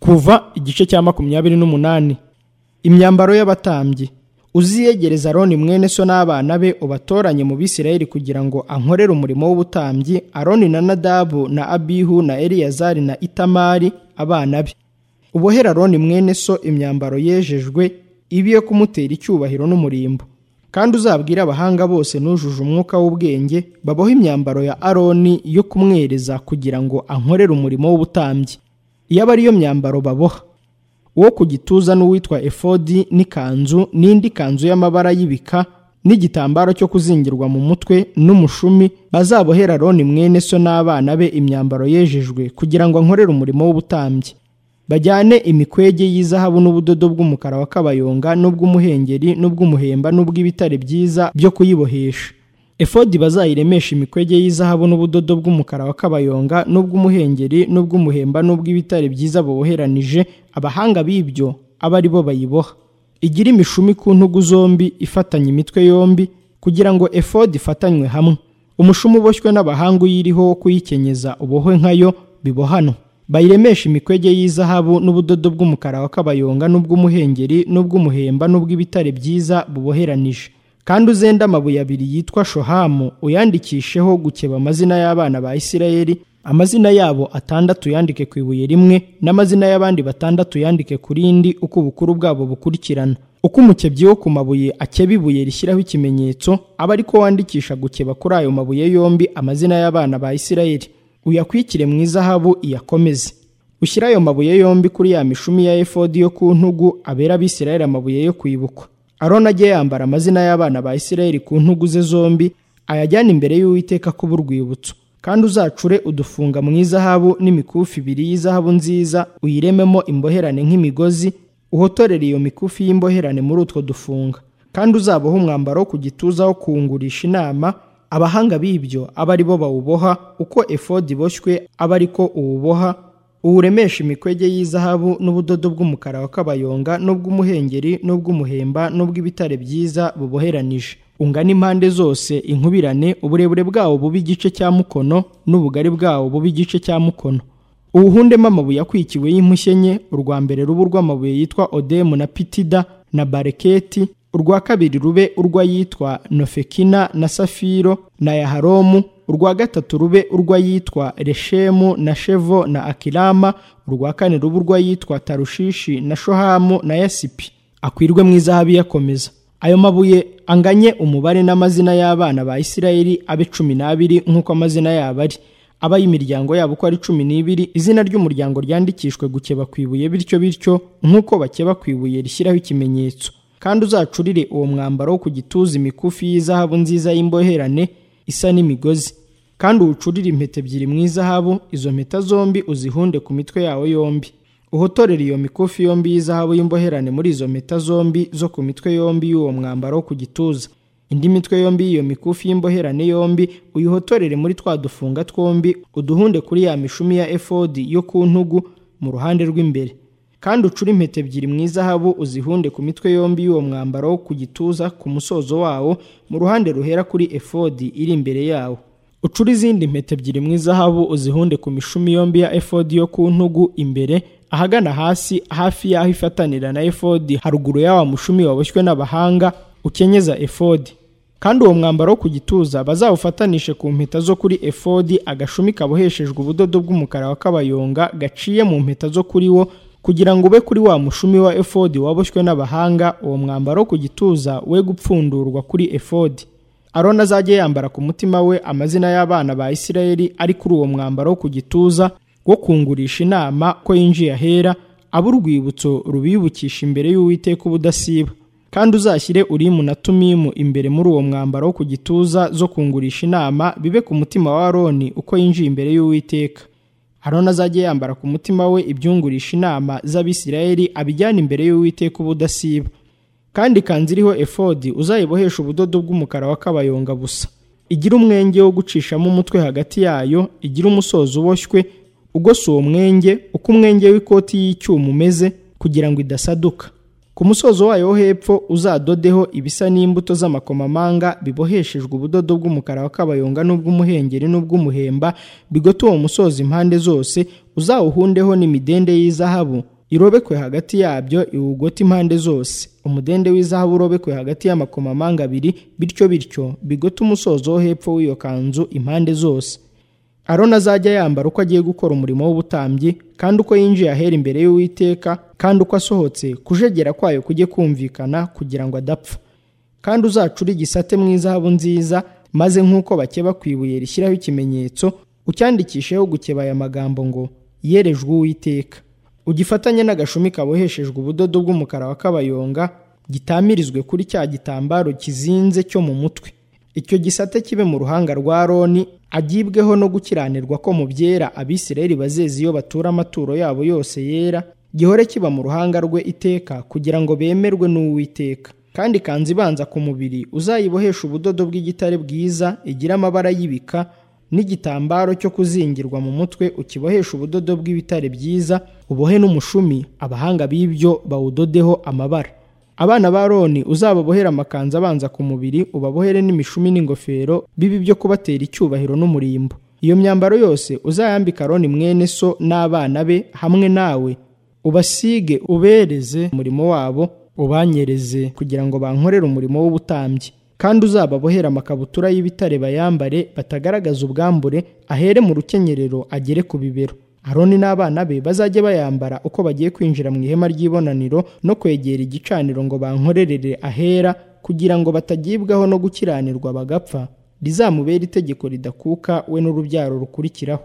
kuva igice cya makumyabiri n'umunani imyambaro y'abatambyi uziyegereza aroni mwene so n'abana be ubatoranye mu bisirayeli kugira ngo ankorere umurimo w'ubutambyi aroni na nadabu na abihu na eliyazari na itamari abana be ubohera aroni mwene so imyambaro yejejwe ibi yo kumutera icyubahiro n'umurimbo kandi uzabwire abahanga bose n'ujuje umwuka w'ubwenge baboha imyambaro ya aroni yo kumwereza kugira ngo ankorere umurimo w'ubutambyi iyo aba ariyo myambaro baboha uwo ku gituza n'uwitwa efodi n'ikanzu n'indi kanzu y'amabara y'ibika n'igitambaro cyo kuzingirwa mu mutwe n'umushumi bazabohera aroni mwene so n'abana be imyambaro yejejwe kugira ngo ankorere umurimo w'ubutambyi bajyane imikwege y'izahabu n'ubudodo bw'umukara wa kabayonga n'ubw'umuhengeri n'ubw'umuhemba n'ubw'ibitare byiza byo kuyibohesha efodi bazayiremesha imikwege y'izahabu n'ubudodo bw'umukara wa kabayonga n'ubw'umuhengeri n'ubw'umuhemba n'ubw'ibitare byiza buboheranije abahanga b'ibyo abe ari bo bayiboha igira imishumi ku ntugu zombi ifatanye imitwe yombi kugira ngo efodi ifatanywe hamwe umushumi uboshywe n'abahanga uyiriho wo kuyikenyeza ubohwe nkayo bibohanwa bayiremesha imikwege y'izahabu n'ubudodo bw'umukara wa kabayonga n'ubw'umuhengeri n'ubw'umuhemba n'ubw'ibitare byiza buboheranije kandi uzende amabuye abiri yitwa shohamu uyandikisheho gukeba amazina y'abana ba isirayeli amazina yabo atandatu yandike ku ibuye rimwe n'amazina y'abandi batandatu yandike ku rindi uko ubukuru bwabo bukurikirana uko umukebyi wo ku mabuye akeba ibuye rishyiraho ikimenyetso aba ariko wandikisha gukeba kuri ayo mabuye yombi amazina y'abana ba isirayeli uyakwikire mu izahabu iyakomeze ushyire ayo mabuye yombi kuri ya mishumi ya efodi yo ku ntugu abera abisirayeli amabuye yo kwibukwa aroni ajye yambara amazina y'abana ba isirayeli ku ntugu ze zombi ayajyane imbere y'uwiteka kuba urwibutso kandi uzacure udufunga mu izahabu n'imikufi ibiri y'izahabu nziza uyirememo imboherane nk'imigozi uhotorere iyo mikufi y'imboherane muri utwo dufunga kandi uzaboha umwambaro wo ku gituza wo kungurisha inama abahanga b'ibyo abe ari bo bawuboha uko efodi iboshywe abe ari ko uwuboha uwuremesha imikwege y'izahabu n'ubudodo bw'umukara wa kabayonga n'ubw'umuhengeri n'ubw'umuhemba n'ubw'ibitare byiza buboheranije ungana impande zose inkubirane uburebure bwawo buba igice cya mukono n'ubugari bwawo buba igice cya mukono uwuhundemo amabuye akwikiwe y'impushye enye urwa mbere ruba urw'amabuye yitwa odemu na pitida na bareketi urwa kabiri rube urw'ayitwa nofekina na safiro na yaharomu urwa gatatu rube urw'ayitwa reshemu na shevo na akirama urwa kane rube urw'ayitwa tarushishi na shohamu na yasipi akwirwe mu izahabu iyakomeza ayo mabuye anganye umubare n'amazina y'abana ba isirayeli abe cumi n'abiri nk'uko amazina yabo ari aba y'imiryango yabo uko ari cumi n'ibiri izina ry'umuryango ryandikishwe gukeba ku ibuye bityo bityo nk'uko bakeba ku ibuye rishyiraho ikimenyetso kandi uzacurire uwo mwambaro wo ku gituza imikufi y'izahabu nziza y'imboherane isa n'imigozi kandi uwucurire impeta ebyiri mu izahabu izo mpeta zombi uzihunde ku mitwe yawo yombi uhotorere iyo mikufi yombi y'izahabu y'imboherane muri izo mpeta zombi zo ku mitwe yombi y'uwo mwambaro wo ku gituza indi mitwe yombi y'iyo mikufi y'imboherane yombi uyihotorere muri twa dufunga twombi uduhunde kuri ya mishumi ya efodi yo ku ntugu mu ruhande rw'imbere kandi ucure impeta ebyiri mu izahabu uzihunde ku mitwe yombi y'uwo mwambaro wo ku gituza ku musozo wawo mu ruhande ruhera kuri efodi iri imbere yawo ucure izindi impeta ebyiri mu izahabu uzihunde ku mishumi yombi ya efodi yo ku ntugu imbere ahagana hasi hafi y'aho ifatanira na efodi haruguru y'awa mushumi waboshywe n'abahanga ukenyeza efodi kandi uwo mwambaro wo ku gituza bazawufatanishe ku mpeta zo kuri efodi agashumi kaboheshejwe ubudodo bw'umukara wa kabayonga gaciye mu mpeta zo kuri wo kugira ngo ube kuri wa mushumi wa efodi waboshywe n'abahanga uwo mwambaro ku gituza we gupfundurwa kuri efodi aroni azajya yambara ku mutima we amazina y'abana ba isirayeli ari kuri uwo mwambaro ku gituza wo kungurisha inama ko yinjiye ahera abo urwibutso rubibukisha imbere y'uwiteka ubudasiba kandi uzashyire urimu na tumimu imbere muri uwo mwambaro wo ku gituza zo kungurisha inama bibe ku mutima wa aroni uko yinjiye imbere y'uwiteka aroni azajya yambara ku mutima we ibyungurisha inama z'abisirayeli abijyana imbere y'uwiteka ubudasiba kandi ikanzu iriho efodi uzayibohesha ubudodo bw'umukara wa kabayonga busa igira umwenge wo gucishamo umutwe hagati yayo igira umusozo uboshywe ugose uwo mwenge uko umwenge w'ikoti y'icyuma umeze kugira ngo idasaduka ku musozo wayo wo hepfo uzadodeho ibisa n'imbuto z'amakomamanga biboheshejwe ubudodo bw'umukara wa kabayonga n'ubw'umuhengeri n'ubw'umuhemba bigote uwo musozo impande zose uzawuhundeho n'imidende y'izahabu irobekwe hagati yabyo iwugota impande zose umudende w'izahabu urobekwe hagati y'amakomamanga abiri bityo bityo bigote umusozo wo hepfo w'iyo kanzu impande zose aroni azajya yambara uko agiye gukora umurimo w'ubutambyi kandi uko yinjiye ahera imbere y'uwiteka kandi uko asohotse kujegera kwayo kujye kumvikana kugira ngo adapfa kandi uzacure igisate mu izahabu nziza maze nk'uko bakeba ku ibuye rishyiraho ikimenyetso ucyandikisheho gukebaya amagambo ngo yerejwe uwiteka ugifatanye n'agashumi kaboheshejwe ubudodo bw'umukara wa kabayonga gitamirizwe kuri cya gitambaro kizinze cyo mu mutwe icyo gisate kibe mu ruhanga rwa roni agibweho no gukiranirwa ko mu byera abisirayeli bazeze iyo batura amaturo yabo yose yera gihore kiba mu ruhanga rwe iteka kugira ngo bemerwe n'uwiteka kandi ikanzu ibanza ku mubiri uzayibohesha ubudodo bw'igitare bwiza igira amabara y'ibika n'igitambaro cyo kuzingirwa mu mutwe ukibohesha ubudodo bw'ibitare byiza ubohe n'umushumi abahanga b'ibyo bawudodeho amabara abana ba roni uzababohere amakanzu abanza ku mubiri ubabohere n'imishumi n'ingofero bibi byo kubatera icyubahiro n'umurimbo iyo myambaro yose uzayambika roni mwene so n'abana be hamwe nawe ubasige ubereze umurimo wabo ubanyereze kugira ngo bankorere umurimo w'ubutambyi kandi uzababohera amakabutura y'ibitare bayambare batagaragaza ubwambure ahere mu rukenyerero agere ku bibero aroni n'abana be bazajye bayambara uko bagiye kwinjira mu ihema ry'ibonaniro no kwegera igicaniro ngo bankorerere ahera kugira ngo batagibwaho no gukiranirwa bagapfa rizamubere itegeko ridakuka we n'urubyaro rukurikiraho